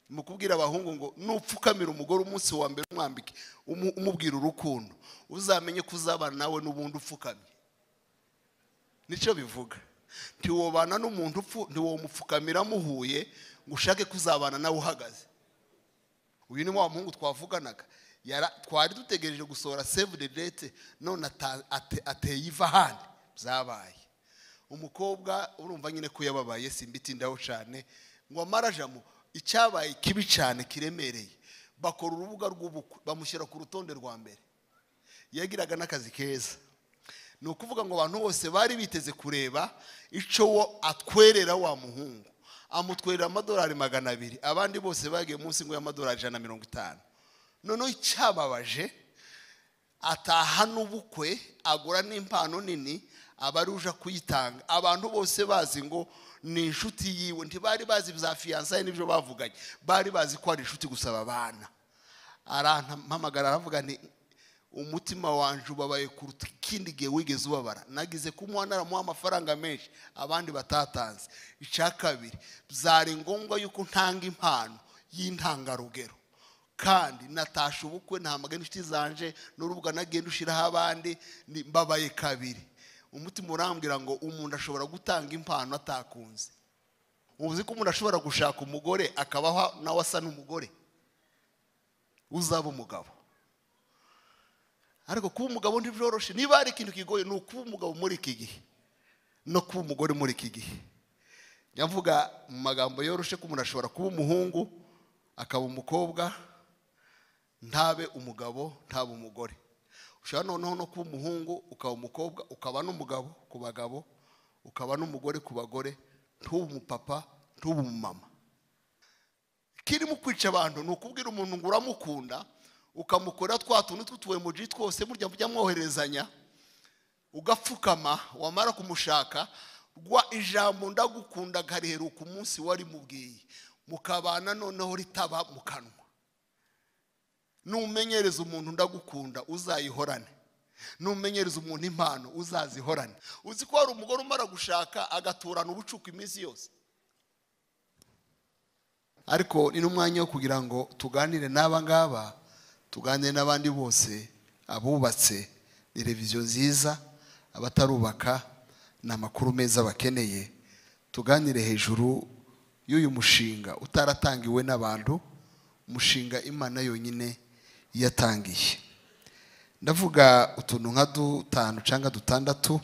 mu kubwira abahungu ngo nupfukamira umugore umunsi wa mbere umwambike umu- umubwira urukundo uzamenye ko uzabana nawe n'ubundi upfukamye nicyo bivuga ntiwobana n'umuntu upfu- ntiwomupfukamira muhuye ngo ushake kuzabana nawe uhagaze uyu ni wa muhungu twavuganaga Yara- twari dutegereje gusohora save the date none ata- ate- ateye iva ahandi byabaye umukobwa urumva nyine ko yababaye simbitindaho cyane ngo amarajamo icyabaye kibi cyane kiremereye bakora urubuga rw'ubukwe bamushyira ku rutonde rwa mbere yagiraga n'akazi keza ni ukuvuga ngo abantu bose bari biteze kureba icyo wo atwerera wa muhungu amutwerera amadolari magana abiri abandi bose bagiye munsi ngo y'amadolari ijana na mirongo itanu noneho icyababaje ataha n'ubukwe agura n'impano nini aba ari uje kuyitanga abantu bose bazi ngo ni inshuti yiwe ntibari bazi za fiyansaye n'ibyo bavuganye bari bazi ko ari inshuti gusa babana arampamagara aravuga nti umutima wanje ubabaye kuruta ikindi gihe wigeze ubabara nagize kumuha naramuha amafaranga menshi abandi batatanze icya kabiri byari ngombwa yuko ntanga impano y'intangarugero kandi natasha ubukwe ntamagana inshuti zanje n'urubuga nagiye ndushiraho abandi ni- mbabaye kabiri umutima urambwira ngo umuntu ashobora gutanga impano atakunze uzi ko umuntu ashobora gushaka umugore akabaho nawe asa n'umugore uzaba umugabo ariko kuba umugabo ntibyoroshe niba hari ikintu kigoye ni ukuba umugabo muri iki gihe no kuba umugore muri iki gihe nyavuga mu magambo yoroshe ko umuntu ashobora kuba umuhungu akaba umukobwa ntabe umugabo ntabe umugore ushobora noneho no kuba umuhungu ukaba umukobwa ukaba n'umugabo ku bagabo ukaba n'umugore ku bagore ntube umupapa ntube umumama kirimo kwica abantu ni ukubwira umuntu ngo uramukunda ukamukorera twa tuntu tw'utuwemuji twose murya mujya mwoherezanya ugapfukama wamara kumushaka rwa ijambo ndagukunda akariheruka umunsi warimubwiye mukabana noneho ritaba mu kanwa numenyereza umuntu ndagukunda uzayihorane numenyereza umuntu impano uzazihorane uzi ko hari umugore umara gushaka agaturana ubucuku iminsi yose ariko ni n'umwanya wo kugira ngo tuganire n'aba ngaba tuganire n'abandi bose abubatse ni reviziyo nziza abatarubaka ni amakuru meza bakeneye tuganire hejuru y'uyu mushinga utaratangiwe n'abantu umushinga imana yonyine yatangiye ndavuga utuntu nka dutanu cyangwa dutandatu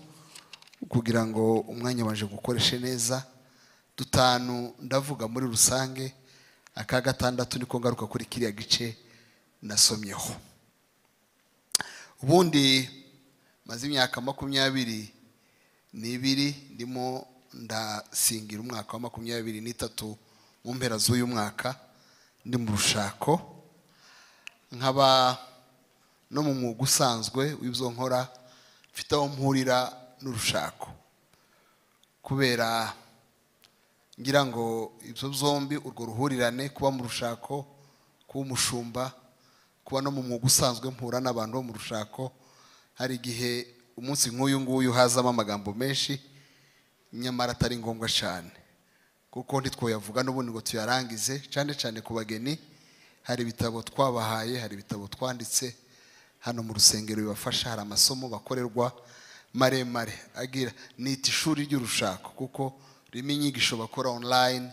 kugira ngo umwanya waje gukoreshe neza dutanu ndavuga muri rusange aka gatandatu niko ngaruka kuri kiriya gice nasomyeho ubundi maze imyaka makumyabiri n'ibiri ndimo ndasingira umwaka wa makumyabiri n'itatu mu mpera z'uyu mwaka ndi mu rushako nkaba no mu mwuga usanzwe w'ibyo nkora mfite aho mpurira n'urushako kubera ngira ngo ibyo byombi urwo ruhurirane kuba mu rushako kuba umushumba kuba no mu mwuga usanzwe mpura n'abantu bo mu rushako hari igihe umunsi nk'uyu nguyu hazamo amagambo menshi nyamara atari ngombwa cyane kuko ntitwayavuga n'ubundi ngo tuyarangize cyane cyane ku bageni hari ibitabo twabahaye hari ibitabo twanditse hano mu rusengero bibafasha hari amasomo bakorerwa maremare agira nita ishuri ry'urushako kuko ririmo inyigisho bakora online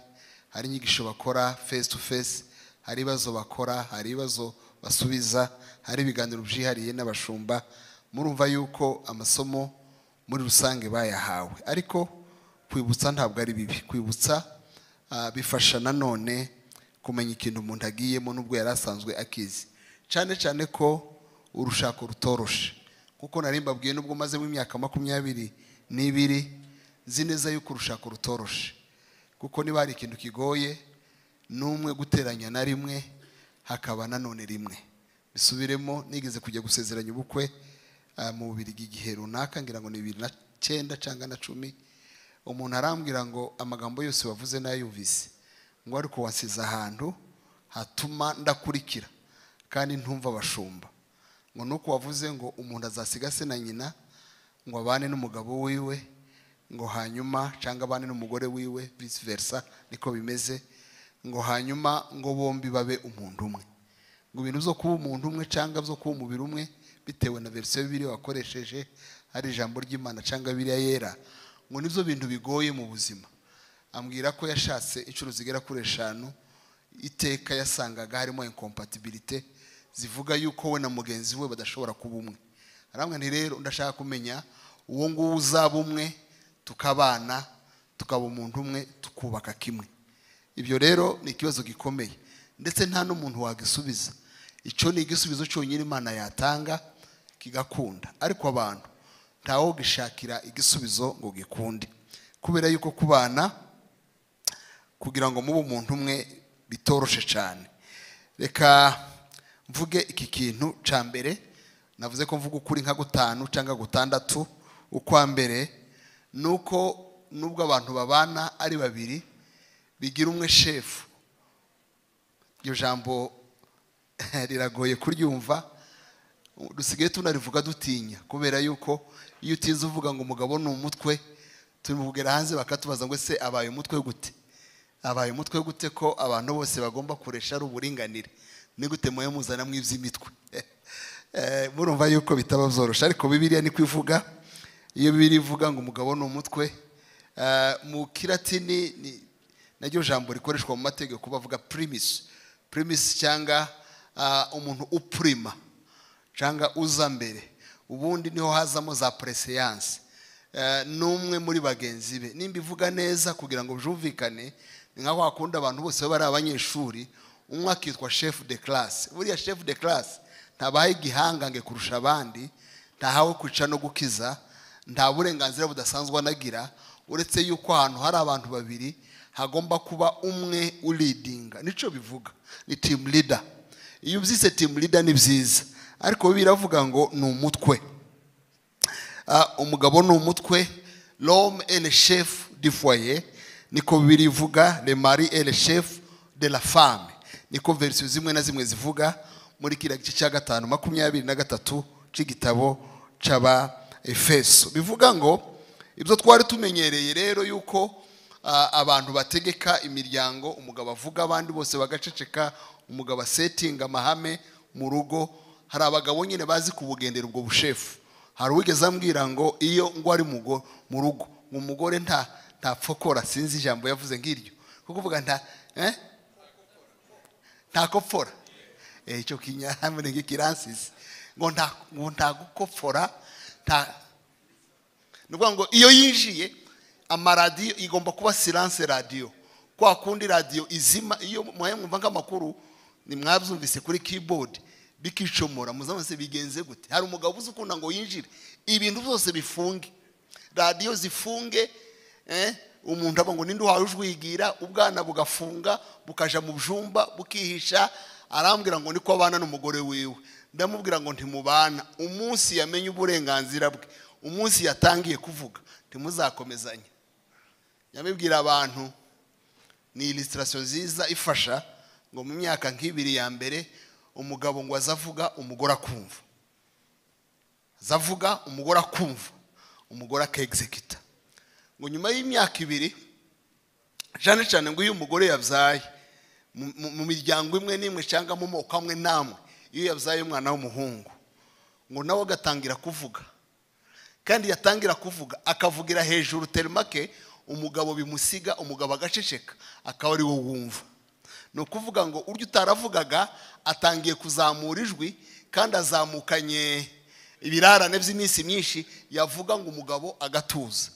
hari inyigisho bakora face to face hari ibibazo bakora hari ibibazo basubiza hari ibiganiro byihariye n'abashumba murumva yuko amasomo muri rusange bayahawe ariko kwibutsa ntabwo ari bibi kwibutsa ah, bifasha nanone kumenya ikintu umuntu agiyemo n'ubwo yari asanzwe akizi cyane cyane ko urushako rutoroshe kuko nari mbabwiye n'ubwo mazemo imyaka makumyabiri n'ibiri nzi neza yuko urushako rutoroshe kuko niba hari ikintu kigoye n'umwe guteranya na rimwe hakaba nanone rimwe bisubiremo nigeze kujya gusezeranya ubukwe ah, mu bubirigi igihe runaka ngira ngo ni bibiri na cyenda cyangwa na cumi umuntu arambwira ngo amagambo yose wavuze n'ayumvise ngo ariko wasize ahantu hatuma ndakurikira kandi ntumva abashumba ngo nuko wavuze ngo umuntu azasiga se na nyina ngo abane n'umugabo wiwe ngo hanyuma cyangwa abane n'umugore wiwe vice versa niko bimeze ngo hanyuma ngo bombi babe umuntu umwe ngo ibintu byo kuba umuntu umwe cyangwa byo kuba umubiri umwe bitewe na verisiyo y'ibiri wakoresheje hari ijambo ry'imana cyangwa biriya yera ngo nibyo bintu bigoye mu buzima ambwira ko yashatse inshuro zigera kuri eshanu iteka yasangaga harimo inkompatibilite zivuga yuko we na mugenzi we badashobora kuba umwe arambwira nti rero ndashaka kumenya uwo nguwo uzaba umwe tukabana tukaba umuntu umwe tukubaka kimwe ibyo rero ni ikibazo gikomeye ndetse nta n'umuntu wagisubiza icyo ni igisubizo cyonyine imana yatanga kigakunda ariko abantu ntawo gishakira igisubizo ngo gikunde kubera yuko kubana kugira ngo mube umuntu umwe bitoroshe cyane reka mvuge iki kintu cya mbere navuze ko mvuga ukuri nka gutanu cyangwa gutandatu ukwa mbere ni uko nubwo abantu babana ari babiri bigira umwe shefu iryo jambo riragoye kuryumva dusigaye tunarivuga dutinya kubera yuko iyo utize uvuga ngo umugabo ni umutwe turi hanze bakatubaza ngo ese abaye umutwe gute abaye umutwe gute ko abantu bose bagomba kuresha ari uburinganire ni gute muhe muzanamo iby'imitwe murumva yuko bitaba byorosha ariko bibiriya ni kwivuga iyo bibiri ivuga ngo umugabo ni umutwe mu kiratini ni naryo jambo rikoreshwa mu mategeko bavuga pirimisi pirimisi cyangwa umuntu upurima cyangwa uza mbere ubundi niho hazamo za pureseyanse n'umwe muri bagenzi be nimba ivuga neza kugira ngo byumvikane ni nka wakunda abantu bose baba ari abanyeshuri umwe akitwa shefu de karasi buriya shefu de karasi ntabahe igihangange kurusha abandi ntahawe kwica no gukiza nta burenganzira budasanzwe anagira uretse yuko ahantu hari abantu babiri hagomba kuba umwe uridinga nicyo bivuga ni timu lida iyo ubyise timu lida ni byiza ariko biravuga ngo ni umutwe umugabo ni umutwe rome ene shefu di foye niko birivuga remari ene shefu de la fame niko verisiyo zimwe na zimwe zivuga muri kiriya gice cya gatanu makumyabiri na gatatu cy'igitabo cy'aba efeso bivuga ngo ibyo twari tumenyereye rero yuko abantu bategeka imiryango umugabo avuga abandi bose bagaceceka umugabo asetinga amahame mu rugo hari abagabo nyine bazi kubugendera ubwo bushefu hari uwigeze ambwira ngo iyo ngo ari mu rugo ngo umugore nta ntapfokora sinzi ijambo yavuze nk'iryo kuko uvuga nta ntakopfora icyo kinyamini nk'ikiransizi ngo ntagukopfora nta ni ukuvuga ngo iyo yinjiye amaradiyo igomba kuba siranse radiyo kwa kundi radiyo izima iyo mwumva nk'amakuru ni mwabyumvise kuri kibodi bikicomora muzamutse bigenze gute hari umugabo uzi ukunda ngo yinjire ibintu byose bifunge radiyo zifunge umuntu aba ngo ninde uhawe ujwigira ubwana bugafunga bukajya mu byumba bukihisha arambwira ngo niko abana n'umugore wiwe ndamubwira ngo ntimubana umunsi yamenye uburenganzira bwe umunsi yatangiye kuvuga ntimuzakomezanye yamubwira abantu ni ilisitasiyo nziza ifasha ngo mu myaka nk'ibiri ya mbere umugabo ngo azavuga umugore akumva azavuga umugore akumva umugore akegizekita ngo nyuma y'imyaka ibiri cyane cyane ngo iyo umugore yabyaye mu miryango imwe n'imwe cyangwa mu moko amwe n'amwe iyo yabyaye umwana w'umuhungu ngo nawe agatangira kuvuga kandi yatangira kuvuga akavugira hejuru terimake umugabo bimusiga umugabo agaceceka akaba ari wo wumva ni ukuvuga ngo uryo utaravugaga atangiye kuzamura ijwi kandi azamukanye ibirarane by'iminsi myinshi yavuga ngo umugabo agatuza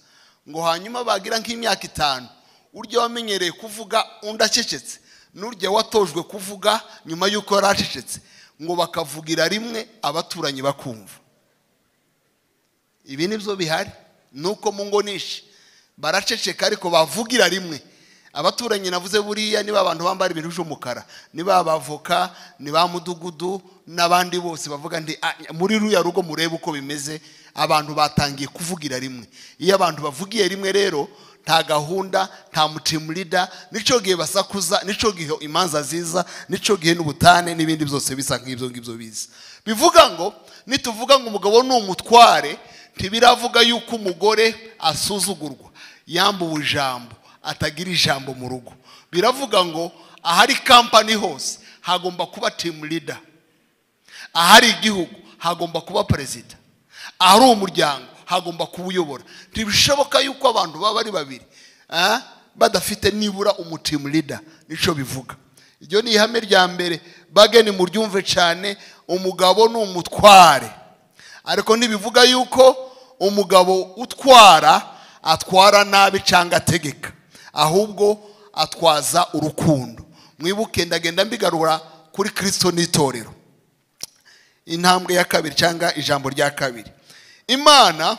ngo hanyuma bagira nk'imyaka itanu urya wamenyereye kuvuga undi acecetse n'urya watojwe kuvuga nyuma y'uko yari acecetse ngo bakavugira rimwe abaturanyi bakumva ibi nibyo bihari ni uko mu ngo nishi baraceceka ariko bavugira rimwe abaturanyi navuze buriya niba abantu bambara ibintu by'umukara niba abavoka ni ba mudugudu n'abandi bose bavuga ndi muri ruriya rugo murebe uko bimeze abantu batangiye kuvugira rimwe iyo abantu bavugiye rimwe rero nta gahunda nta mutimurida nicyo gihe basakuza nicyo gihe imanza ziza nicyo gihe n'ubutane n'ibindi byose bisa nk'ibyo ngibyo biza bivuga ngo nituvuga ngo umugabo ni umutware ntibiravuga yuko umugore asuzugurwa yambuwe ijambo atagira ijambo mu rugo biravuga ngo ahari kampani hose hagomba kuba timu leader ahari igihugu hagomba kuba perezida ahari umuryango hagomba kuba uyobora ntibishoboka yuko abantu baba ari babiri ah, badafite nibura umutimu leader nicyo bivuga iryo ni ihame rya mbere bageni muryumve cyane umugabo ni umutware ariko ntibivuga yuko umugabo utwara atwara nabi cyangwa ategeka ahubwo atwaza urukundo mwibuke ndagenda mbigarura kuri kirisito n'itorero intambwe ya kabiri cyangwa ijambo rya kabiri imana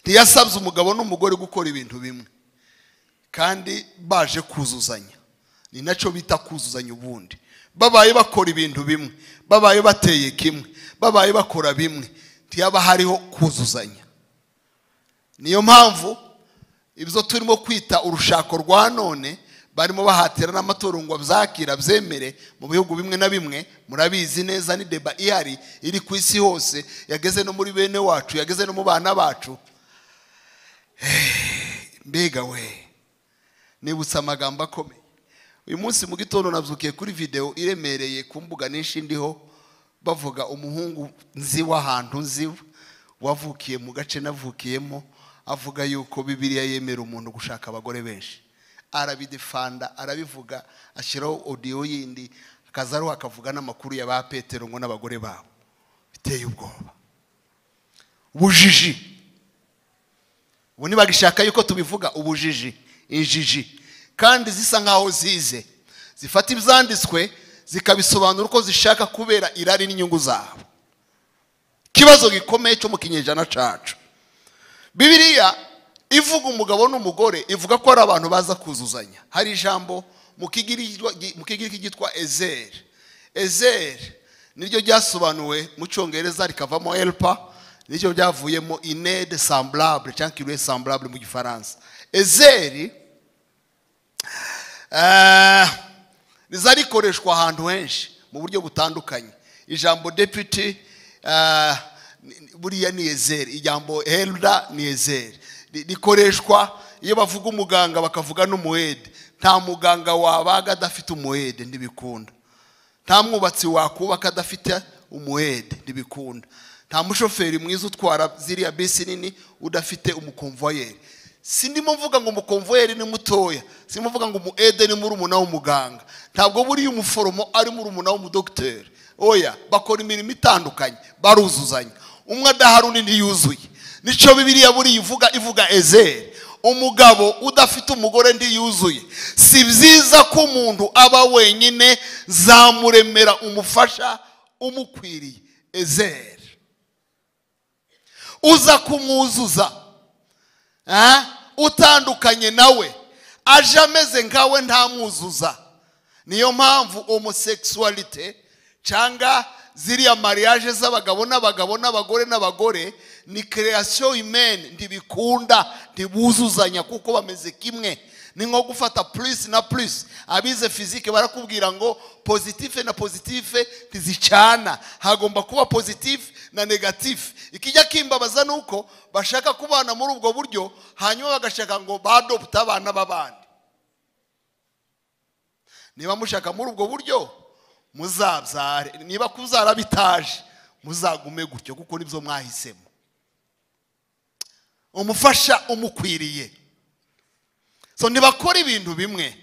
ntiyasabye umugabo n'umugore gukora ibintu bimwe kandi baje kuzuzanya ni nacyo bita kuzuzanya ubundi babaye bakora ibintu bimwe babaye bateye kimwe babaye bakora bimwe ntiyaba hariho kuzuzanya niyo mpamvu ibyo turimo kwita urushako rwa none barimo bahatira n'amatungo byakira byemere mu bihugu bimwe na bimwe murabizi neza ni deba ihari iri ku isi hose yageze no muri bene wacu yageze no mu bana bacu mbega we nibutse amagambo akomeye uyu munsi mu gitondo nabyukiye kuri videwo iremereye ku mbuga nyinshi ndiho bavuga umuhungu nzi w'ahantu nzi wavukiye mu gace navukiyemo avuga yuko bibiriya yemera umuntu gushaka abagore benshi arabidefanda arabivuga ashyiraho odiyo yindi akaza ariho akavuga n'amakuru ya ba petero ngo n'abagore babo biteye ubwoba ubujiji ubu ntibagishaka yuko tubivuga ubujiji injiji kandi zisa nkaho zize zifata ibyanditswe zikabisobanura uko zishaka kubera irari n'inyungu zabo ikibazo gikomeye cyo mu kinyejana cyacu bibiriya ivuga umugabo n'umugore ivuga ko ari abantu baza kuzuzanya hari ijambo mu kigiriki ryitwa ezeri ezeri niryo ryasobanuwe mu cyongereza rikavamo elpa niryo ryavuyemo inede samburabure cyangwa kirwe samburabure mu gifaransa ezeri riza rikoreshwa ahantu henshi mu buryo butandukanye ijambo deputi buriya ni ezeri ijambo herida ni ezeri rikoreshwa iyo bavuga umuganga bakavuga n'umuhede nta muganga wabaga adafite umuhede ntibikunda nta mwubatsi wakubaka adafite umuhede ntibikunda nta mushoferi mwiza utwara ziriya bisi nini udafite umukomvoyeri si ndimo mvuga ngo umukomvoyeri ni mutoya si ndimo mvuga ngo umuhede ni murumuna w'umuganga ntabwo buriya umuforomo ari murumuna w'umudogiteri oya bakora imirimo itandukanye baruzuzanya umwe adahari undi yuzuye nicyo bibiriya buriya ivuga ivuga ezeri umugabo udafite umugore ndi yuzuye si byiza ko umuntu aba wenyine zamuremera umufasha umukwiriye ezeri uza kumwuzuza utandukanye nawe aje ameze nkawe ntamwuzuza niyo mpamvu homoseksualite cyangwa ziriya mariage z'abagabo n'abagabo n'abagore n'abagore ni kereyasiyo imene ntibikunda ntibuzuzanya kuko bameze kimwe ni nko gufata purisi na purisi abize fizike barakubwira ngo pozitife na pozitife ntizicana hagomba kuba pozitife na negatife ikijya kimbabaza ni uko bashaka kubana muri ubwo buryo hanyuma bagashaka ngo badopute abana b'abandi niba mushaka muri ubwo buryo muzabyare niba kuzara bitaje muzagume gutyo kuko nibyo mwahisemo umufasha umukwiriye so ntibakora ibintu bimwe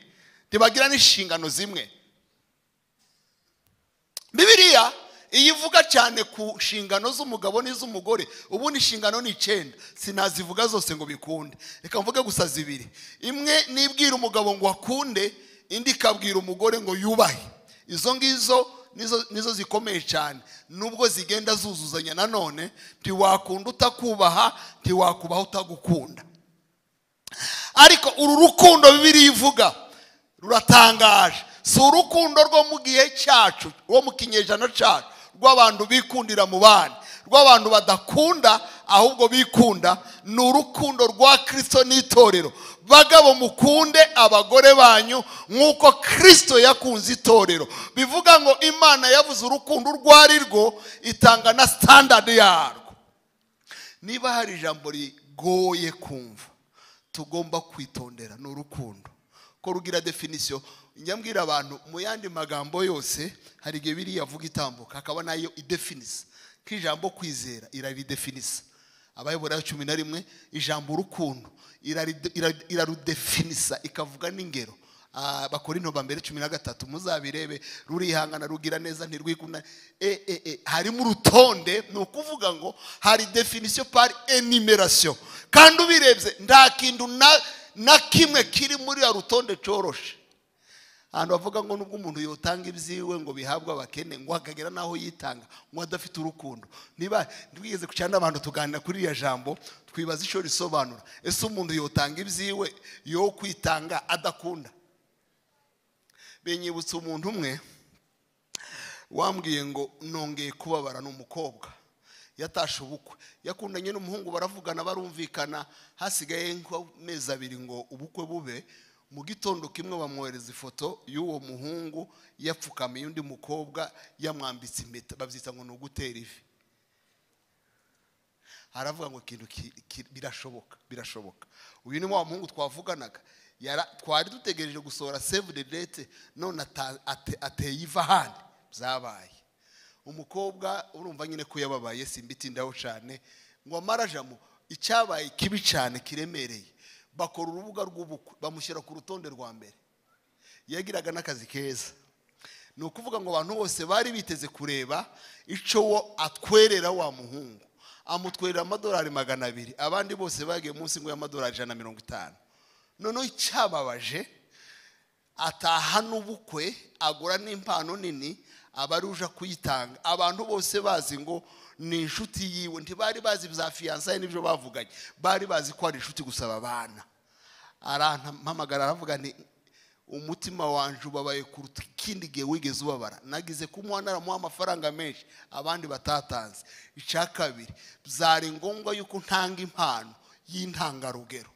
ntibagira n'inshingano zimwe bibiriya iyo ivuga cyane ku nshingano z'umugabo n'iz'umugore ubundi inshingano ni icyenda sinazivuga zose ngo bikunde reka mvuge gusa zibiri imwe nibwira umugabo ngo akunde indi ikabwira umugore ngo yubahe izo ngizo nizo zikomeye cyane nubwo zigenda zuzuzanya nanone ntiwakunda utakubaha ntiwakubaha utagukunda ariko uru rukundo bibiri ivuga ruratangaje si urukundo rwo mu gihe cyacu rwo mu kinyejana cyacu rw'abantu bikundira mu bandi rw'abantu badakunda ahubwo bikunda ni urukundo rwa kirisito n'itorero bagabo mukunde abagore banyu nk'uko kirisito yakunze itorero bivuga ngo imana yavuze urukundo urwo ari rwo itanga na sitandadi yarwo niba hari ijambo rigoye kumva tugomba kwitondera ni urukundo ko rugira definisiyo nyambwira abantu mu yandi magambo yose hari igihe biriya avuga itambuka hakaba nayo idefinisa nk'ijambo kwizera iraridefinisa abayobora cumi na rimwe ijambo urukundo iraride- ira- irarudefinisa ikavuga n'ingero Ah, abakorinto ba mbere cumi na gatatu muzabirebe rurihangana rugira neza ntirwikunda e, e, e, harimo urutonde ni ukuvuga ngo hari definisiyo pari enimerasiyo kandi ubirebye nta kintu na- na kimwe kiri muri ya rutonde cyoroshe ahantu bavuga ngo nubwo umuntu yotanga ibyiwe ngo bihabwe abakene ngo hakagera n'aho yitanga ngo adafite urukundo niba twigeze ku cyanda abantu tuganira kuri iriya jambo twibaza icyo risobanura ese umuntu yotanga ibyiwe yo kwitanga adakunda binyibutsa umuntu umwe wambwiye ngo nongeye kubabara ni umukobwa yatashe ubukwe yakundanye n'umuhungu baravugana barumvikana hasigaye nk'amezi abiri ngo ubukwe bube mu gitondo kimwe bamwohereza ifoto y'uwo muhungu yapfukamiye undi mukobwa yamwambitse impeta babyita ngo ni ugutera ivi aravuga ngo ikintu ki- ki- birashoboka birashoboka uyu ni wa muhungu twavuganaga Yara- twari dutegereje gusohora save the date none ata- ate- ateye iva ahandi byabaye umukobwa urumva nyine ko yababaye simbitindaho cyane ngo amarajamo icyabaye kibi cyane kiremereye bakora urubuga rw'ubukwe bamushyira ku rutonde rwa mbere yagiraga n'akazi keza ni ukuvuga ngo abantu bose bari biteze kureba icyo wo atwerera wa muhungu amutwerera amadolari magana abiri abandi bose bagiye munsi ngo y'amadolari ijana na mirongo itanu noneho icyababaje ataha n'ubukwe agura n'impano nini aba ari uje kuyitanga abantu bose bazi ngo ni inshuti yiwe ntibari bazi za fiyansaye n'ibyo bavuganye bari bazi ko ari inshuti gusa babana arampamagara aravuga ni umutima wanje ubabaye kuruta ikindi gihe wigeze ubabara nagize kumuha naramuha amafaranga menshi abandi batatanze icya kabiri byari ngombwa yuko ntanga impano y'intangarugero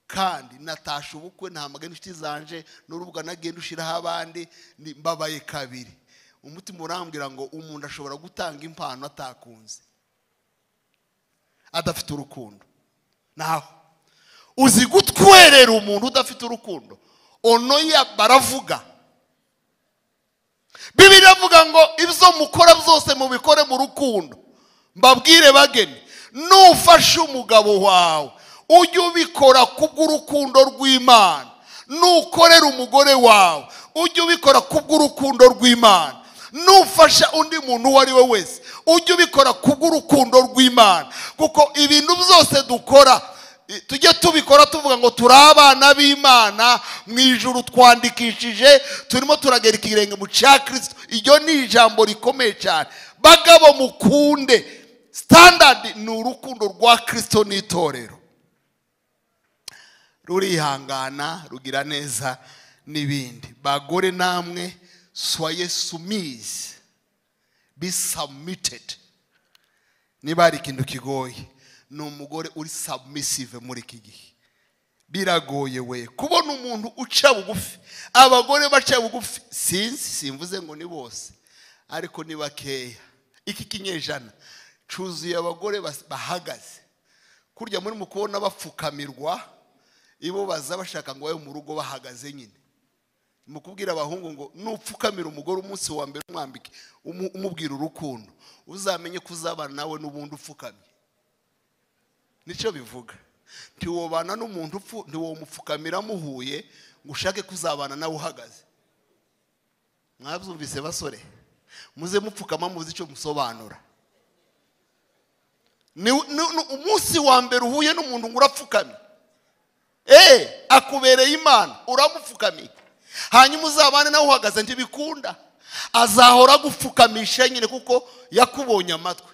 kandi natasha ubukwe ntamagana inshuti zanje n'urubuga nagenda ushyiraho abandi ni- mbabaye kabiri umutima urambwira ngo umuntu ashobora gutanga impano atakunze adafite urukundo naho uzi gutwerera umuntu udafite urukundo onoya baravuga bibiri avuga ngo ibyo mukora byose mubikore mu rukundo mbabwire bageni nufashe umugabo wawe ujye ubikora kubw'urukundo rw'imana nukorera umugore wawe ujye ubikora kubw'urukundo rw'imana nufasha undi muntu uwo ari we wese ujye ubikora kubw'urukundo rw'imana kuko ibintu byose dukora tujye tubikora tuvuga ngo turi abana b'imana mu ijuru twandikishije turimo turagera ikirenge mu cya kirisito iryo ni ijambo rikomeye cyane bagabo mukunde sitandadi ni urukundo rwa kirisito n'itorero rurihangana rugira neza n'ibindi bagore namwe soye sumizi be submitted niba hari ikintu kigoye ni umugore uri submissive muri iki gihe biragoye we kubona umuntu uca bugufi abagore baca bugufi sinzi simvuze ngo ni bose ariko ni bakeya iki kinyejana cyuzuye abagore bas- bahagaze kurya muri mu kubona bapfukamirwa ibo baza bashaka ngo babe mu rugo bahagaze nyine mu kubwira abahungu ngo nupfukamira umugore umunsi wa mbere umwambike umu- umubwira urukundo uzamenye ko uzabana nawe n'ubundi upfukamye nicyo bivuga ntiwobana n'umuntu upfu ntiwomupfukamira muhuye ngo ushake ko uzabana nawe uhagaze mwabyumvise basore muze mupfukama muzi icyo musobanura Ni- ni- ni- umunsi wa mbere uhuye n'umuntu ngo urapfukamye eee akubereye imana uramupfukamiye hanyuma uzabane nawe uhagaze ntibikunda azahora agupfukamisha nyine kuko yakubonye amatwi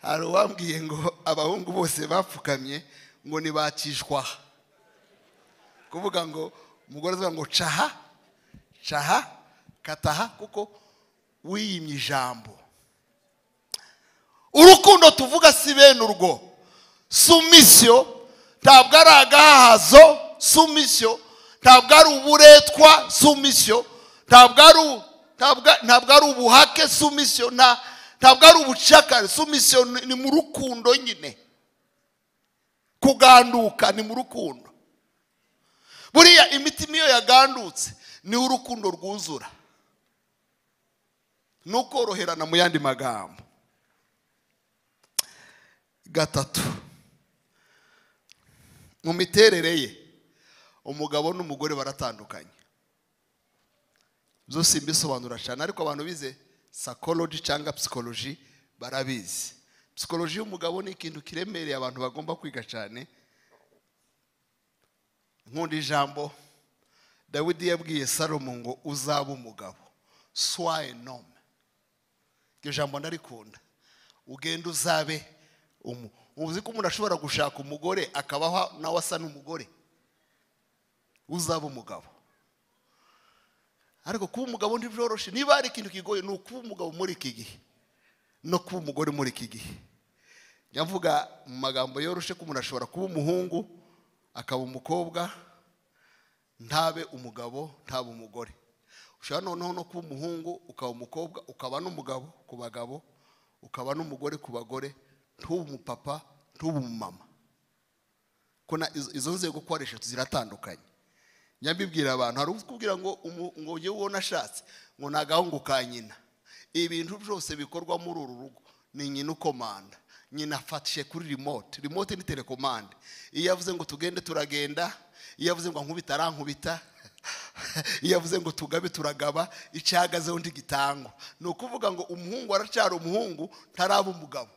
hari uwambwiye ngo abahungu bose bapfukamye ngo ntibakishwa aha kuvuga ngo umugore azavuga ngo caha caha kataha kuko wiyimye ijambo urukundo tuvuga si bene urwo sumisiyo ntabwo ari agahahazo sumisiyo ntabwo ari uburetwa sumisiyo ntabwo ari u- ntabwo- ntabwo ari ubuhake sumisiyo nta- ntabwo ari ubucakara sumisiyo ni ni mu rukundo nyine kuganduka ni mu rukundo buriya imitima iyo yagandutse niho urukundo rwuzura ni ukoroherana mu yandi magambo gatatu mu miterere ye umugabo n'umugore baratandukanye byose mbisobanura cyane ariko abantu bize sakoloji cyangwa psikoloji barabizi psikoloji y'umugabo ni ikintu kiremereye abantu bagomba kwiga cyane nkunda ijambo dawidi yabwiye salomo ngo uzaba umugabo swaye nome iryo jambo ndarikunda ugenda uzabe umu uzi ko umuntu ashobora gushaka umugore akabaho nawe asa n'umugore uzaba umugabo ariko kuba umugabo ntibyoroshye niba hari ikintu kigoye ni ukuba umugabo muri iki gihe no kuba umugore muri iki gihe njya mvuga mu magambo yoroshye ko umuntu ashobora kuba umuhungu akaba umukobwa ntabe umugabo ntabe umugore ushobora noneho no kuba umuhungu ukaba umukobwa ukaba n'umugabo ku bagabo ukaba n'umugore ku bagore ntube umupapa ntube umumama izo nzego uko ari eshatu ziratandukanye nyabibwira abantu hari ukubwira ngo ngo ujye ubona ashatse ngo ni agahungu ka nyina ibintu byose bikorwa muri uru rugo ni nyina ukomanda nyina afatishije kuri remote remote ni telekomande iyo yavuze ngo tugende turagenda iyo yavuze ngo nkubita arankubita iyo yavuze ngo tugabe turagaba icyahagazeho undi gitangwa ni ukuvuga ngo umuhungu aracyari umuhungu ntaraba umugabo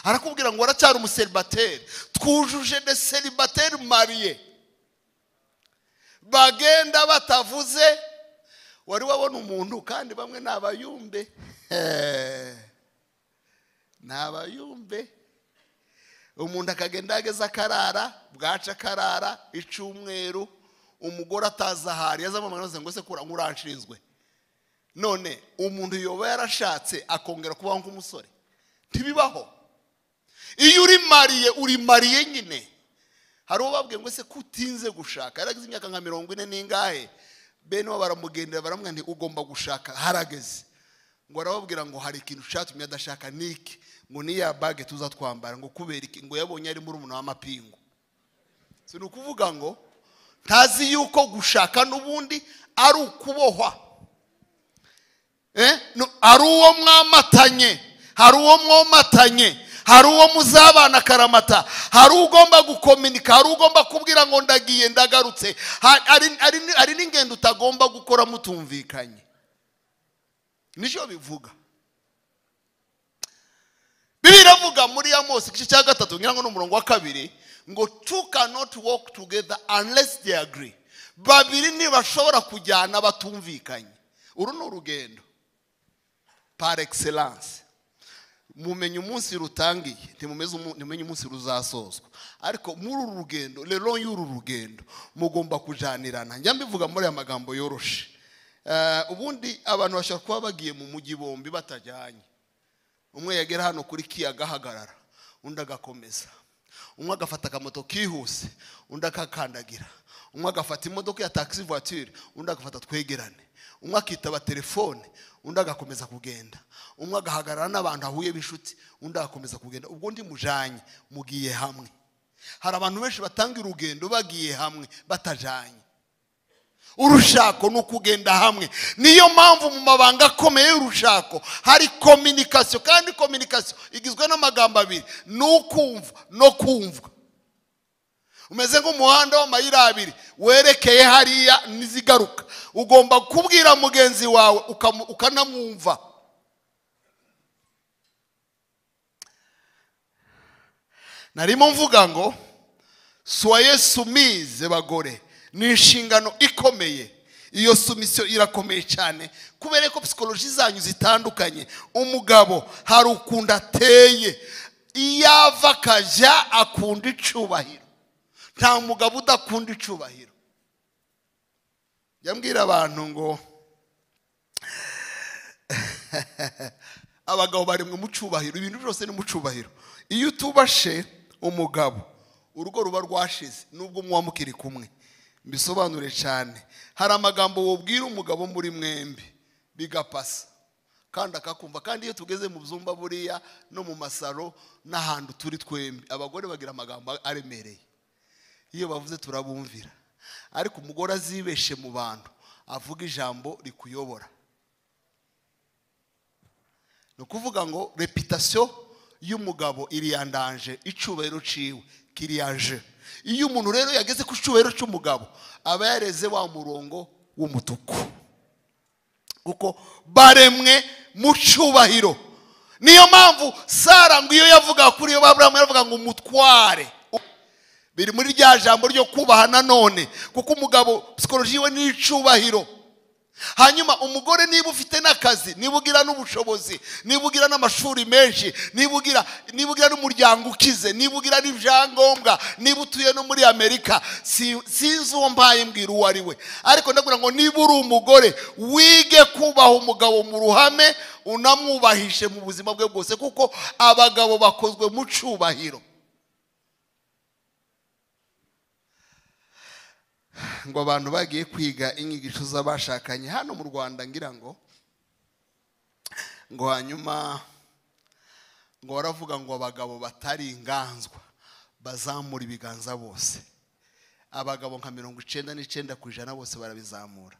arakubwira ngo waracyari umuseribateri twujuje de seribateri mariye bagenda batavuze wari wabona umuntu kandi bamwe ni abayumbe ni abayumbe umuntu akagenda yageze akarara bwaca akarara icyumweru umugore atazi ahari yazamamaza ngo se kura nk'uranshinzwe none umuntu yoba yarashatse akongera kubaho nk'umusore ntibibaho iyo uri mariye uri mariye nyine hari uwo babwiye ngo ese kutinze gushaka yarageze imyaka nka mirongo ine n'ingahe bene bo baramugendera baramwandika ugomba gushaka harageze ngo arababwira ngo hari ikintu cyatumye adashaka niki ngo niya bage tuzatwambara ngo kubera iki ngo yabonye ari muri umuntu w'amapingu si ni ukuvuga ngo ntazi yuko gushaka n'ubundi ari ukubohwa ari uwo mwamatanye hari uwo mwomatanye hari uwo muzabana akaramata hari ugomba gukominika hari ugomba kubwira ngo ndagiye ndagarutse hari n'ingendo utagomba gukora mutumvikanye nicyo bivuga biravuga muri ya mose igice cya gatatu ngira ngo ni umurongo wa kabiri ngo tu kanoti woke tugeda unless they agree babiri ntibashobora kujyana batumvikanye uru ni urugendo par excellence mumenye umunsi rutangiye ntimumenye umunsi ruzasozwa ariko muri uru rugendo rero y'uru rugendo mugomba kujanirana njya mbivuga muri aya magambo yoroshe ubundi abantu bashobora kuba bagiye mu mujyi bombi batajyanye umwe yagera hano kuri ki agahagarara undi agakomeza umwe agafata akamoto kihuse undi akakandagira umwe agafata imodoka ya taxi voiture undi agafata twegerane umwe akitaba telefone undi agakomeza kugenda umwe agahagarara n'abantu ahuye b'inshuti undi agakomeza kugenda ubwo undi mujanye mugiye hamwe hari abantu benshi batanga urugendo bagiye hamwe batajanye urushako ni ukugenda hamwe niyo mpamvu mu mabanga akomeye y'urushako hari kominikasiyo kandi kominikasiyo igizwe n'amagambo abiri ni ukumva no kumvwa umeze nk'umuhanda w'amayira abiri werekeye hariya n'izigaruka ugomba kubwira mugenzi wawe ukanamwumva narimo mvuga ngo soye sumize bagore ni inshingano ikomeye iyo sumisiyo irakomeye cyane kubera ko psikoloji zanyu zitandukanye umugabo hari ukuntu ateye iyo ava akajya akunda icubahiro nta mugabo udakunda icubahiro yambwira abantu ngo abagabo baremwe mu cyubahiro ibintu byose ni mu cyubahiro iyo utubashe umugabo urugo ruba rwashize nubwo muba mukiri kumwe mbisobanure cyane hari amagambo wubwira umugabo muri mwembi bigapasa kandi akakumva kandi iyo tugeze mu byumba buriya no mu masaro n'ahantu turi twembi abagore bagira amagambo aremereye iyo bavuze turabumvira ariko umugore azibeshe mu bantu avuga ijambo rikuyobora ni ukuvuga ngo repitasiyo y'umugabo iriyandanje icyubahiro ciwe kiriyaje iyo umuntu rero yageze ku cyubahiro cy'umugabo aba yareze wa murongo w'umutuku kuko baremwe mu cyubahiro niyo mpamvu sara ngo iyo yavuga kuri iyo baburamu yavuga ngo umutware biri muri rya jambo ryo kubaha nanone kuko umugabo psikoloji we ni icyubahiro hanyuma umugore niba ufite n'akazi niba ugira n'ubushobozi niba ugira n'amashuri menshi niba ugira niba ugira n'umuryango ukize niba ugira n'ibyangombwa niba utuye no muri amerika si- sinzi uwo mbaye mbwira uwo ari we ariko ndabwira ngo niba uri umugore wige kubaha umugabo mu ruhame unamwubahishe mu buzima bwe bwose kuko abagabo bakozwe mu cyubahiro ngo abantu bagiye kwiga inyigisho z'abashakanye hano mu rwanda ngira ngo ngo hanyuma ngo baravuga ngo abagabo batari inganzwa bazamura ibiganza bose abagabo nka mirongo icyenda n'icyenda ku ijana bose barabizamura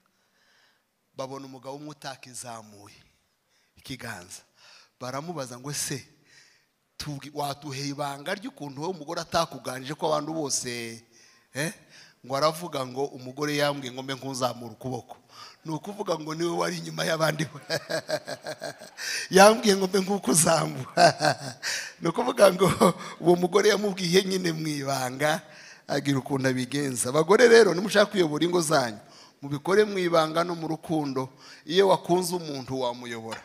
babona umugabo umwe utakizamuye ikiganza baramubaza ngo ese tubwi- waduheye ibanga ry'ukuntu wowe umugore atakuganije ko abantu bose eh, ngo aravuga ngo umugore yambwiye ngo mbe nk'uzamura ukuboko ni ukuvuga ngo niwe wari inyuma y'abandi yambwiye ngo mbe nk'uko uzamura ni ukuvuga ngo uwo mugore yamubwiye nyine mu ibanga agira ukuntu abigenza abagore rero nimushaka kuyobora ingo zanyu mubikore mu ibanga no mu rukundo iyo wakunze umuntu wamuyobora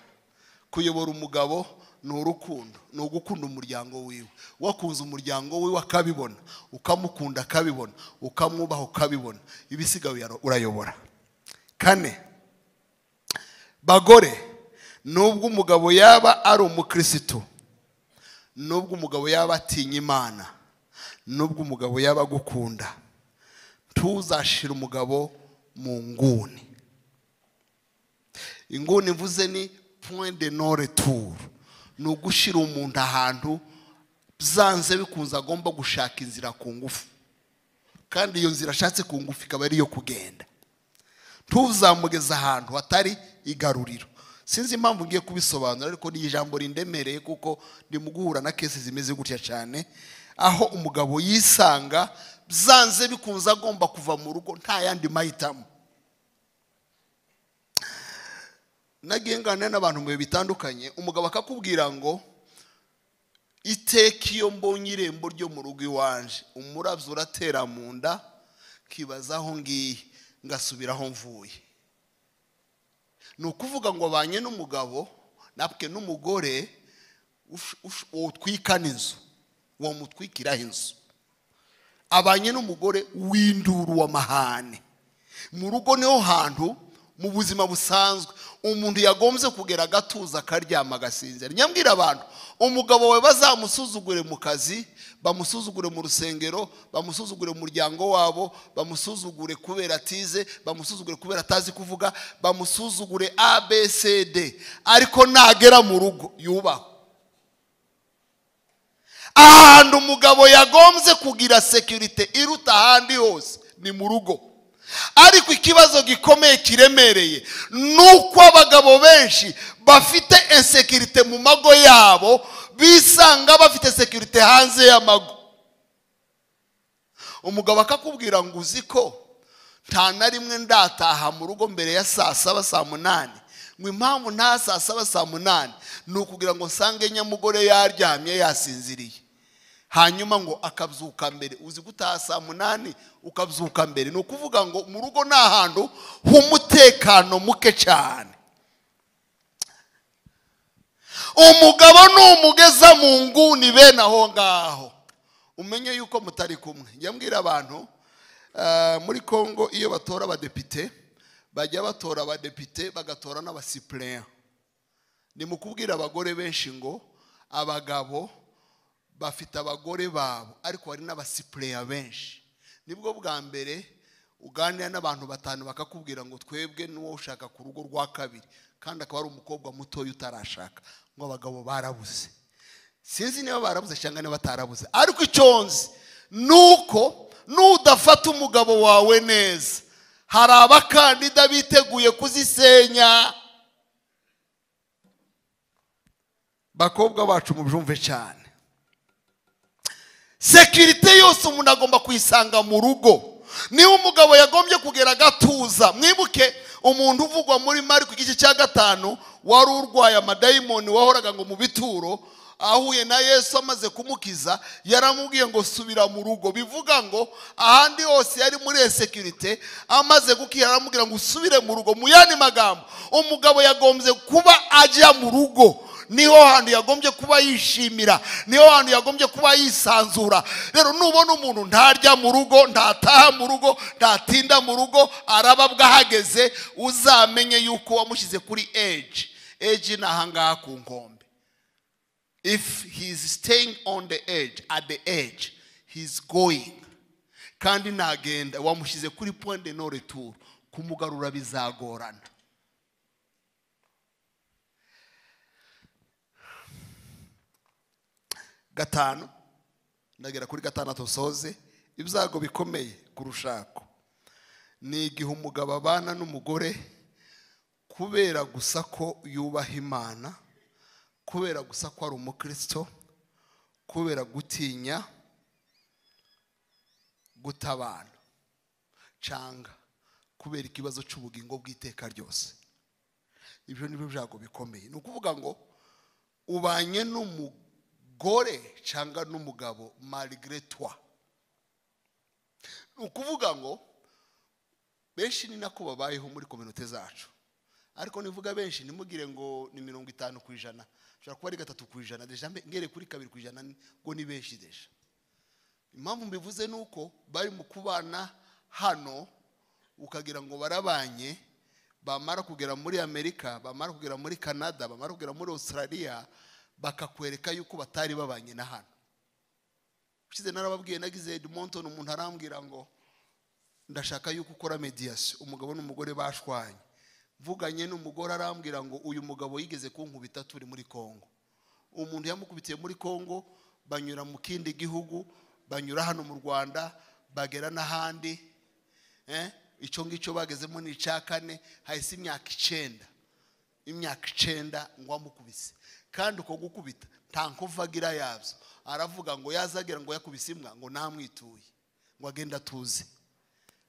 kuyobora umugabo ni urukundo ni ugukunda umuryango wiwe wakunze umuryango wiwe akabibona ukamukunda akabibona ukamwubaha ukabibona ibisigaye uyaro- urayobora kane bagore nubwo umugabo yaba ari umukirisitu nubwo umugabo yaba atinya imana nubwo umugabo yaba agukunda ntuzashire umugabo mu nguni inguni mvuze ni point de no retour ni ugushyira umuntu ahantu byanze bikunze agomba gushaka inzira ku ngufu kandi iyo nzira ashatse ku ngufu ikaba ari iyo kugenda ntuzamugeze ahantu hatari igaruriro sinzi impamvu ngiye kubisobanura ariko ni ijambo rindemereye kuko ndimo guhura na kesi zimeze gutya cyane aho umugabo yisanga byanze bikunze agomba kuva mu rugo nta yandi mahitamo nagiye nganira n'abantu mu bihe bitandukanye umugabo akakubwira ngo iteka iyo mbonye irembo ryo mu rugo iwanje umurabyo uratera mu nda nkibaza aho ngiye ngasubira aho mvuye ni ukuvuga ngo abanye n'umugabo natwe n'umugore utwikana inzu wamutwikiraho inzu abanye n'umugore w'induru w'amahane mu rugo niho hantu mu buzima busanzwe umuntu yagombye kugera agatuza akaryama agasinzira nyambwira abantu umugabo wawe bazamusuzugure mu kazi bamusuzugure mu rusengero bamusuzugure mu muryango wabo bamusuzugure kubera atize bamusuzugure kubera atazi kuvuga bamusuzugure abcd ariko nagera mu rugo yubahwe ahantu umugabo yagombye kugira sekirite iruta ahandi hose ni mu rugo ariko ikibazo gikomeye kiremereye ni uko abagabo benshi bafite insekirite mu mago yabo bisanga bafite sekirite hanze y'amago umugabo akakubwira ngo uzi ko nta na rimwe ndataha mu rugo mbere ya saa saba saa munani ngo impamvu nta saa saba saa munani ni ukugira ngo nsange nyamugore yaryamye yasinziriye hanyuma ngo akabyuka mbere uzi gutaha saa munani ukabyuka mbere ni ukuvuga ngo mu rugo ni ahantu h'umutekano muke cyane umugabo numugeza mu nguni bene aho ngaho umenye yuko mutari kumwe njya mbwira abantu ah, muri congo iyo batora abadepite bajya batora abadepite bagatora n'abasipureya ni mu kubwira abagore benshi ngo abagabo bafite abagore babo ariko hari n'abasipureya benshi nibwo bwa mbere uganira n'abantu batanu bakakubwira ngo twebwe n'uwo ushaka ku rugo rwa kabiri kandi akaba ari umukobwa mutoya utarashaka ngo abagabo barabuze sinzi niba barabuze cyangwa niba batarabuze ariko icyo nzi ni uko n'udafata umugabo wawe neza hari abakandida biteguye kuzisenya bakobwa bacu mubyumve cyane sekirite yose umuntu agomba kuyisanga mu rugo niba umugabo yagombye kugera agatuza mwibuke umuntu uvugwa muri mariko igice cya gatanu wari urwaye amadayimoni wahoraga ngo mu bituro ahuye na yesu amaze kumukiza yaramubwiye ngo subira mu rugo bivuga ngo ahandi hose yari muri esekirite amaze gukira aramubwira ngo usubire mu rugo mu yandi magambo umugabo yagombye kuba ajya mu rugo niho hantu yagombye kuba yishimira niho hantu yagombye kuba yisanzura rero nubona umuntu ntarya mu rugo ntataha mu rugo ntatinda mu rugo araba bwahageze uzamenye yuko wamushyize kuri eji eji ni ahangaha ku nkombe if he is staying on the edge at the edge he is going kandi ntagenda wamushyize kuri point de no retour kumugarura bizagorana gatanu ndagera kuri gatandatu soze ibyago bikomeye ku rushako ni igihe umugabo abana n'umugore kubera gusa ko yubaha imana kubera gusa ko ari umukristo kubera gutinya gutabana cyangwa kubera ikibazo cy'ubugingo bw'iteka ryose ibyo ni byo byago bikomeye ni ukuvuga ngo ubanye n'umugore umugore cyangwa n'umugabo marigiretwa ni ukuvuga ngo benshi ni nako babayeho muri kominote zacu ariko nivuga benshi ntimugire ngo ni mirongo itanu ku ijana ushobora kuba ari gatatu ku ijana ngere kuri kabiri ku ijana ngo ni benshi deje impamvu mbivuze ni uko bari mu kubana hano ukagira ngo barabanye bamara kugera muri amerika bamara kugera muri canada bamara kugera muri australia bakakwereka yuko batari babanye na hano ushize narababwiye nagize monton umuntu arambwira ngo ndashaka yuko ukora mediyasi umugabo n'umugore bashwanye mvuganye n'umugore arambwira ngo uyu mugabo yigeze kunkubita turi muri congo umuntu yamukubitiye muri congo banyura mu kindi gihugu banyura hano mu rwanda bagera n'ahandi icyo ngicyo bagezemo ni icya kane hahise imyaka icyenda imyaka icyenda ngo amukubise kandi uko gukubita nta nkovagira yabyo aravuga ngo yazagira ngo yakubise imbwa ngo namwituye ngo agende atuze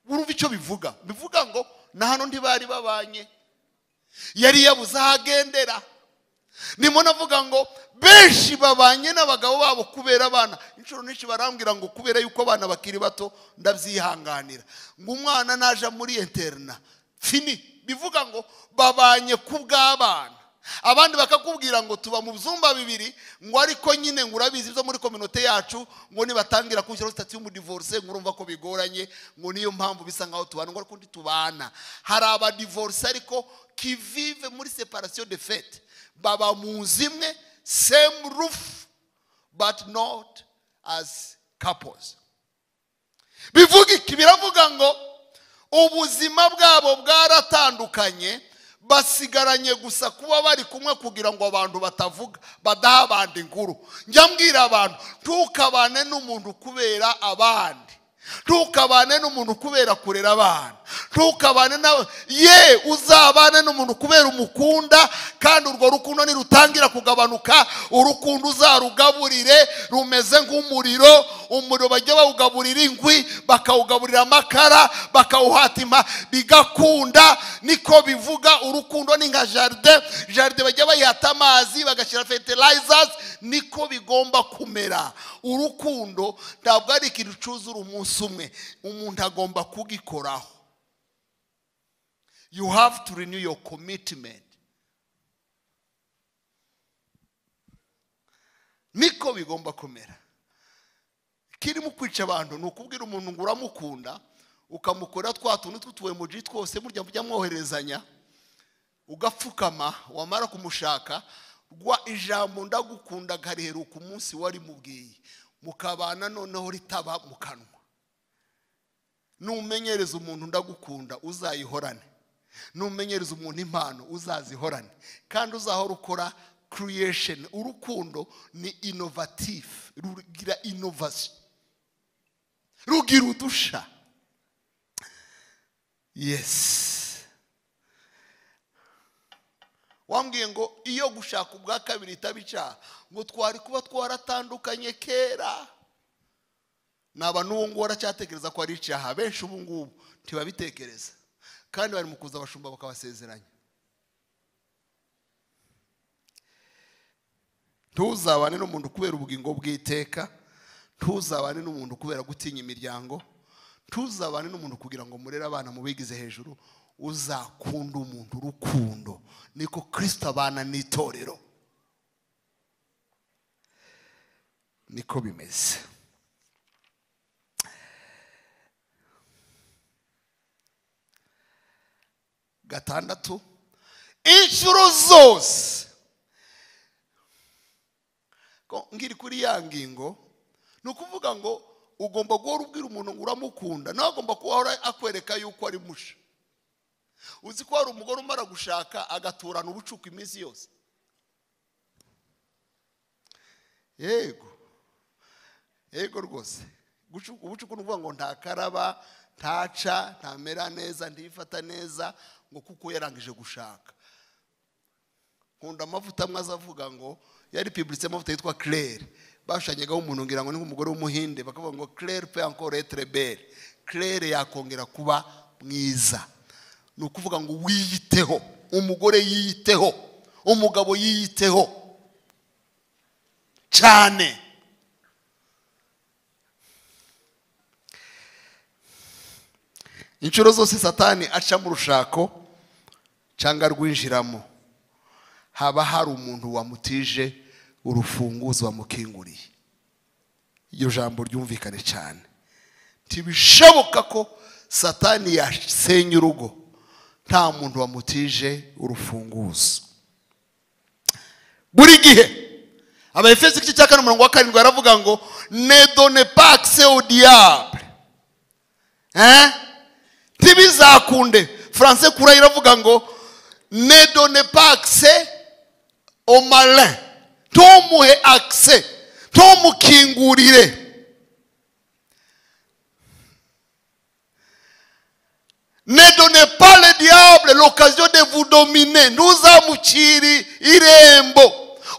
wumva icyo bivuga bivuga ngo na hano ntibari babanye yari yabuze aho agendera ndimo navuga ngo benshi babanye n'abagabo babo kubera abana inshuro nyinshi barambwira ngo kubera yuko abana bakiri bato ndabyihanganira ngo umwana naje muri interina fini bivuga ngo babanye ku bw'abana abandi bakakubwira ngo tuba mu byumba bibiri ngo ariko nyine ngo urabizi ibyo muri kominote yacu ngo nibatangira kwishyura sitati y'umudivorce ngo urumva ko bigoranye ngo niyo mpamvu bisa nkaho tubana ngo ariko tubana hari abadivorce ariko kivive muri separasiyo de fete baba mu nzu imwe semu rufu but not as couples bivuga iki biravuga ngo ubuzima bwabo bwaratandukanye basigaranye gusa kuba bari kumwe kugira ngo abantu batavuga badaha abandi inkuru njya mbwira abantu ntukabane n'umuntu kubera abandi ntukabane n'umuntu kubera kurera abana ntukabane nawe ye uzabane n'umuntu kubera umukunda kandi urwo rukundo nirutangira kugabanuka urukundo uzarugaburire rumeze nk'umuriro umuriro bajya bawugaburira inkwi bakawugaburira amakara bakawuhatima bigakunda niko bivuga urukundo ni nka jaride jaride bajya bayihata amazi bagashyira fertilizers niko bigomba kumera urukundo ntabwo ari ikintu cyuzura umunsi umwe umuntu agomba kugikoraho you have to renew your commitment niko bigomba kumera kirimo kwica abantu ni ukubwira umuntu ngo uramukunda ukamukorera twa tuntu tw'utuwemuji twose murya mujya mwoherezanya ugapfukama wamara kumushaka rwa ijambo ndagukunda gaheruka umunsi warimubwiye mukabana noneho ritaba mu kanwa numenyereza umuntu ndagukunda uzayihorane numenyereza umuntu impano uzazihorane kandi uzahora ukora kiriyesheni urukundo ni inovatifu rugira inovasiyo rugira udusha yesi wambwiye ngo iyo gushaka ubwa kabiri itaba icyaha ngo twari kuba twaratandukanye kera naba n'ubu ngubu baracyatekereza ko ari icyaha benshi ubu ngubu ntibabitekereza kandi bari mu kuza abashumba bakabasezeranya ntuzabane n'umuntu kubera ubugingo bw'iteka ntuzabane n'umuntu kubera gutinya imiryango ntuzabane n'umuntu kugira ngo murere abana mu bigize hejuru uzakunda umuntu urukundo niko kirisita abana n'itorero niko bimeze gatandatu inshuro zose Ko ngiri kuri ya ngingo ni ukuvuga ngo ugomba guhora ubwira umuntu ngo uramukunda nawe agomba kuba akwereka yuko ari musha uzi ko hari umugore umara gushaka agaturana ubucuku iminsi yose yego yego rwose Gucu- ubucuku ni ukuvuga ngo ntakaraba ntaca ntamera neza ntifata neza ngo kuko yarangije gushaka nkunda amavuta amwe aza avuga ngo yari piburitse amavuta yitwa claire bashushanyagaho umuntu ngira ngo ni nk'umugore w'umuhinde bakavuga ngo claire pe encore etre belle claire yakongera kuba mwiza ni ukuvuga ngo wiyiteho umugore yiyiteho umugabo yiyiteho cyane inshuro zose satani aca mu rushako cyangwa rwinjiramo haba hari umuntu wamutije urufunguzo wamukinguriye iryo jambo ryumvikane cyane ntibishoboka ko satani yasenya urugo nta muntu wamutije urufunguzo buri gihe abefesi igice cya kane umurongo wa karindwi baravuga ngo nedone pakise odiyabure ntibizakunde furanse kura iravuga ngo ne done pakise omalin ntumuhe akise ntumukingurire ne done pas le diable l'occasion de vous dominer ntuzamukiri irembo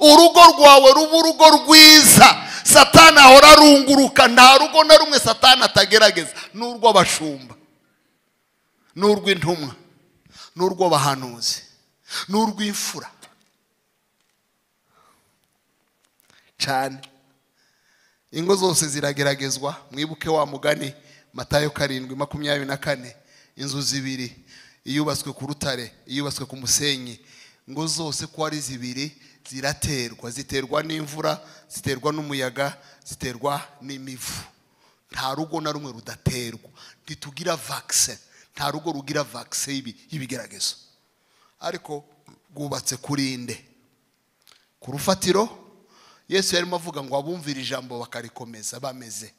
urugo rwawe ruba urugo rwiza satani ahora arunguruka nta rugo na rumwe satani atagerageza ni urw'abashumba ni urw'intumwa ni urw'abahanuzi ni urw'imfura cyane ingo zose zirageragezwa mwibuke wa mugani matayo karindwi makumyabiri na kane inzu zibiri iyubatswe ku rutare iyubatswe ku musenyi ngo zose ko ari zibiri ziraterwa ziterwa n'imvura ziterwa n'umuyaga ziterwa n'imivu nta rugo na rumwe rudaterwa ntitugira vakise nta rugo rugira vakise y'ibi- y'ibigeragezo ariko rwubatse kuri inde ku rufatiro yesu yarimo avuga ngo abumvire ijambo bakarikomeza bameze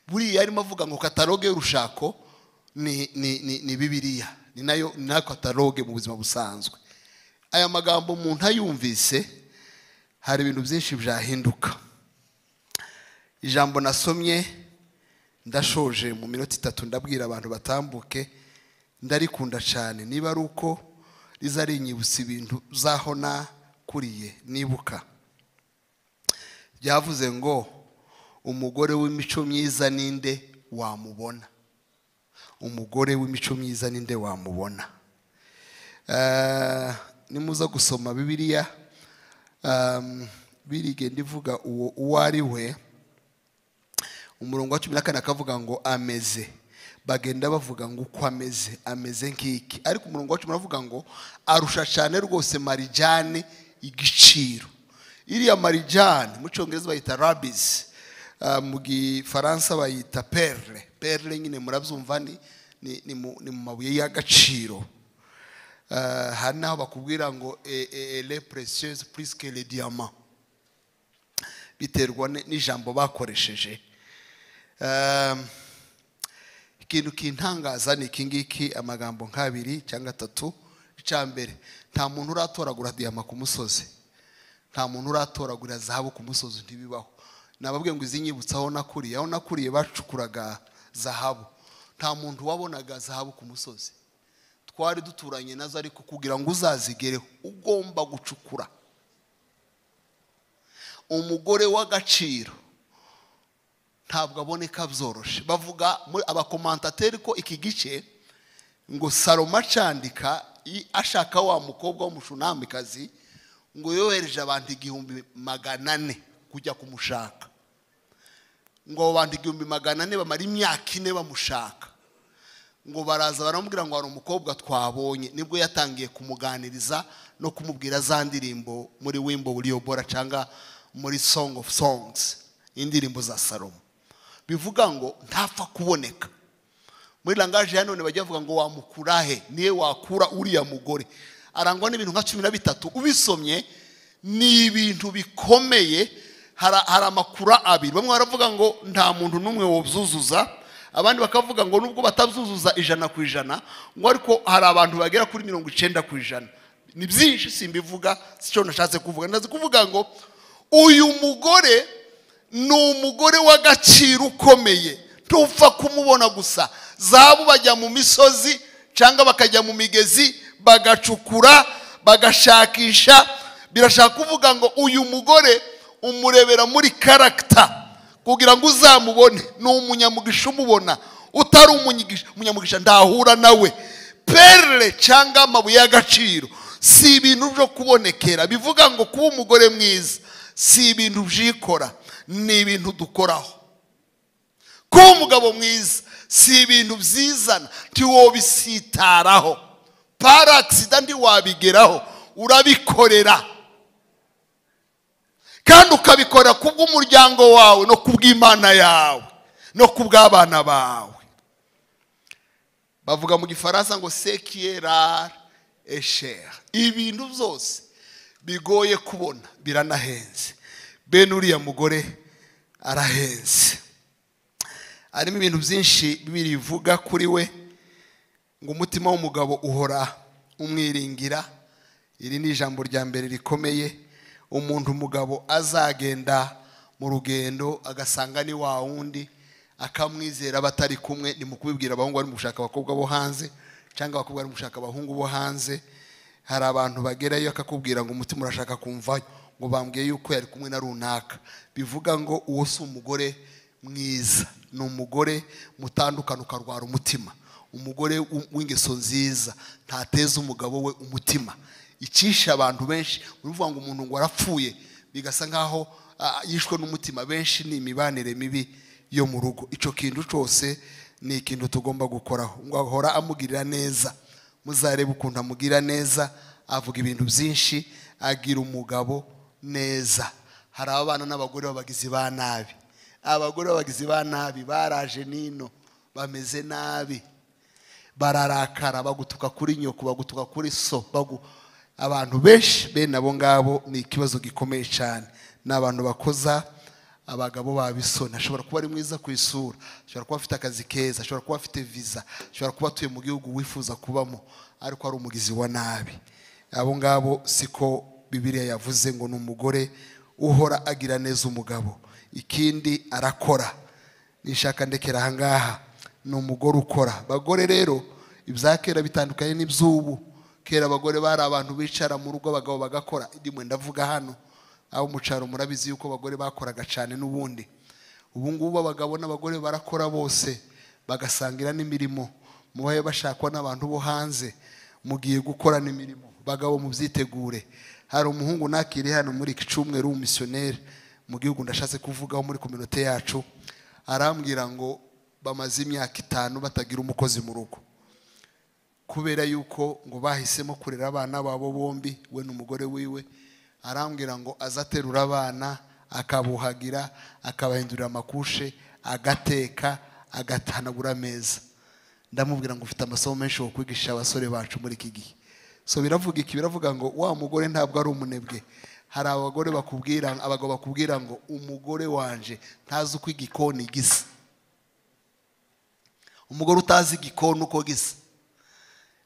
buriya yarimo avuga ngo kataloge y'urushako ni ni ni ni bibiriya ni nayo ni nayo kataloge mu buzima busanzwe aya magambo umuntu ayumvise hari ibintu byinshi byahinduka ijambo nasomye ndashoje mu minota itatu ndabwira abantu batambuke ndarikunda cyane niba ari uko riza rinyibutsa ibintu zaho nakuriye nibuka byavuze ngo umugore w'imico myiza ninde wamubona umugore w'imico myiza ninde wamubona Eh, nimuza gusoma bibiliya um, birigenda ivuga uwo uwo ari we umurongo wa cumi na kane akavuga ngo ameze bagenda bavuga ngo uko ameze ameze nk'iki ariko umurongo wa cumi aravuga ngo arusha cyane rwose marijane igiciro iriya marijane mu cyongereza bayita rabizi mu gifaransa bayita perle perle nyine murabyumva ni ni- ni mu ni mu mabuye y'agaciro Ah, hari n'aho bakubwira ngo ele precieuses plus que le diamant biterwa n- n'ijambo bakoresheje Um, ikintu kintangaza ni iki ngiki amagambo nk'abiri cyangwa atatu icya mbere nta muntu uratoragura diyama ku musozi nta muntu uratoragura zahabu ku musozi ntibibaho nababwiye ngo izi nyibutsa aho nakuriye aho nakuriye bacukuraga zahabu nta muntu wabonaga zahabu ku musozi twari duturanye nazo ariko kugira ngo uzazigereho ugomba gucukura umugore w'agaciro ntabwo aboneka byoroshye bavuga muri abakomantateri ko iki gice ngo saroma acandika ashaka wa mukobwa w'umushunamikazi ngo yohereje abantu igihumbi magana ane kujya kumushaka ngo abo bantu igihumbi magana ane bamara imyaka ine bamushaka ngo baraza baramubwira ngo hari umukobwa twabonye nibwo yatangiye kumuganiriza no kumubwira za ndirimbo muri wimbo buriyo bora cyangwa muri song of songs indirimbo za salomo bivuga ngo ntapfa kuboneka muri langaje ya none bajya bavuga ngo wamukura he niye wakura uriya mugore arangwa n'ibintu nka cumi na bitatu ubisomye ni ibintu bikomeye hari amakura abiri bamwe baravuga ngo nta muntu n'umwe wuzuzuza abandi bakavuga ngo nubwo batabyuzuza ijana ku ijana ngo ariko hari abantu bagera kuri mirongo icyenda ku ijana ni byinshi simbivuga si cyo nashatse kuvuga ndazi kuvuga ngo uyu mugore ni umugore w'agaciro ukomeye ntupfa kumubona gusa zahabu bajya mu misozi cyangwa bakajya mu migezi bagacukura bagashakisha birashaka kuvuga ngo uyu mugore umurebera muri karagita kugira ngo uzamubone ni umunyamugisha umubona utari umunyamugisha ndahura nawe perere cyangwa amabuye y'agaciro si ibintu byo kubonekera bivuga ngo kuba umugore mwiza si ibintu byikora ni ibintu dukoraho kuba umugabo mwiza si ibintu byizana ntiwobisitaraho parakisida ntiwabigeraho urabikorera kandi ukabikora ku bw'umuryango wawe no ku bw'imana yawe no ku bw'abana bawe bavuga mu gifaransa ngo sekiyerari esheri ibintu byose bigoye kubona biranahenze bene uriya mugore arahenze harimo ibintu byinshi birivuga kuri we ngo umutima w'umugabo uhora umwiringira iri ni ijambo rya mbere rikomeye umuntu umugabo azagenda mu rugendo agasanga ni wa wundi akamwizera batari kumwe ni mu kubibwira abahungu bari mu gushaka abakobwa bo hanze cyangwa abakobwa bari mu gushaka abahungu bo hanze hari abantu bagerayo akakubwira ngo umutima urashaka kumvayo ngo bambwiye yuko yari kumwe na runaka bivuga ngo uwo si umugore mwiza ni umugore mutandukana ukarwara umutima umugore w'ingeso nziza ntateza umugabo we umutima icisha abantu benshi uruvuga ngo umuntu ngo arapfuye bigasa nk'aho yishwe n'umutima benshi ni imibanire mibi yo mu rugo icyo kintu cyose ni ikintu tugomba gukoraho ngo ahora amugirira neza muzarebe ukuntu amugira neza avuga ibintu byinshi agira umugabo neza hari abana n'abagore b'abagizi ba nabi abagore b'abagizi ba nabi baraje nino bameze nabi bararakara bagutuka kuri nyoko bagutuka kuri so abantu benshi bene abo ngabo ni ikibazo gikomeye cyane ni abantu bakoza abagabo babisoni ashobora kuba ari mwiza ku isura ashobora kuba afite akazi keza ashobora kuba afite viza ashobora kuba atuye mu gihugu wifuza kubamo ariko ari umugizi wa nabi abo ngabo siko bibiriya yavuze ngo ni umugore uhora agira neza umugabo ikindi arakora nishaka ndekera aha ngaha ni umugore ukora bagore rero ibya kera bitandukanye n'iby'ubu kera abagore bari abantu bicara mu rugo abagabo bagakora ndimwe ndavuga hano abo mu cyaro murabizi yuko abagore bakoraga cyane n'ubundi ubu ngubu abagabo n'abagore barakora bose bagasangira n'imirimo mubaye bashakwa n'abantu bo hanze mugiye gukorana imirimo bagabo mubyitegure hari umuhungu nakiri hano muri iki cyumweru w'umumisiyoneri mu gihugu ndashatse kuvugaho muri kominote yacu arambwira ngo bamaze imyaka itanu batagira umukozi mu rugo kubera yuko ngo bahisemo kurera abana babo bombi we n'umugore wiwe arambwira ngo aze aterura abana akabuhagira akabahindurira amakushe agateka agatanagura ameza ndamubwira ngo ufite amasomo menshi wo kwigisha abasore bacu muri iki gihe so biravuga iki biravuga ngo wa mugore ntabwo ari umunebwe hari abagore bakubwira abagabo bakubwira ngo umugore wanje ntazi uko igikoni gisa umugore utazi igikoni uko gisa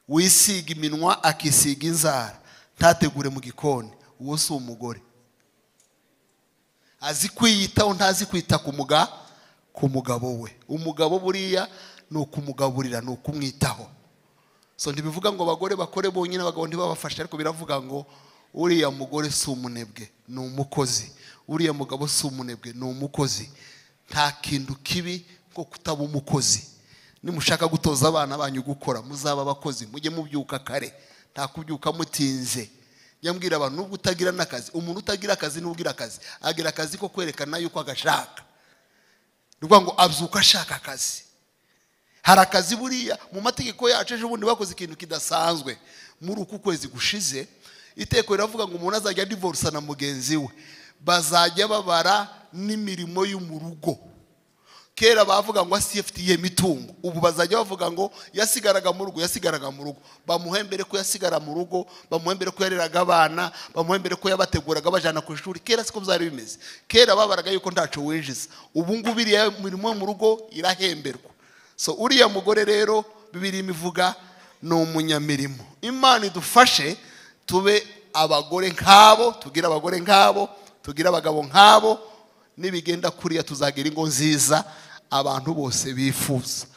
wisiga iminwa akisiga inzara ntategure mu gikoni uwo si umugore azi kwiyitaho ntazi kwita ku muga ku mugabo we umugabo buriya ni ukumugaburira ni ukumwitaho so ntibivuga ngo abagore bakore bonyine abagabo ntibabafashe ariko biravuga ngo uriya mugore si umunebwe ni umukozi uriya mugabo si umunebwe ni umukozi nta kintu kibi nko kutaba umukozi nimushaka gutoza abana banyu gukora muzaba abakozi mujye mubyuka kare nta kubyuka mutinze njya mbwira abantu nubwo utagira n'akazi umuntu utagira akazi n'ubwira akazi agira akazi ko kwerekana yuko agashaka ni ukuvuga ngo abyuka ashaka akazi hari akazi buriya mu mategeko yacu ejo bundi bakoze ikintu kidasanzwe muri uku kwezi gushize iteko riravuga ngo umuntu azajya divorisa na mugenzi we bazajya babara n'imirimo yo mu rugo kera bavuga ngo asiyefitiye mitungo ubu bazajya bavuga ngo yasigaraga mu rugo yasigaraga mu rugo bamuhembere ko yasigara mu rugo bamuhembere ko yareraga abana bamuhembere ko yabateguraga abajyana ku ishuri kera siko byari bimeze kera babaraga yuko ntacu winjiza ubu ngubu iriya mirimo yo mu rugo irahemberwa so uriya mugore rero bibiri imivuga ni umunyamirimo imana idufashe tube abagore nk'abo tugire abagore nk'abo tugire abagabo nk'abo nibigenda kuriya tuzagira ingo nziza abantu bose bifuza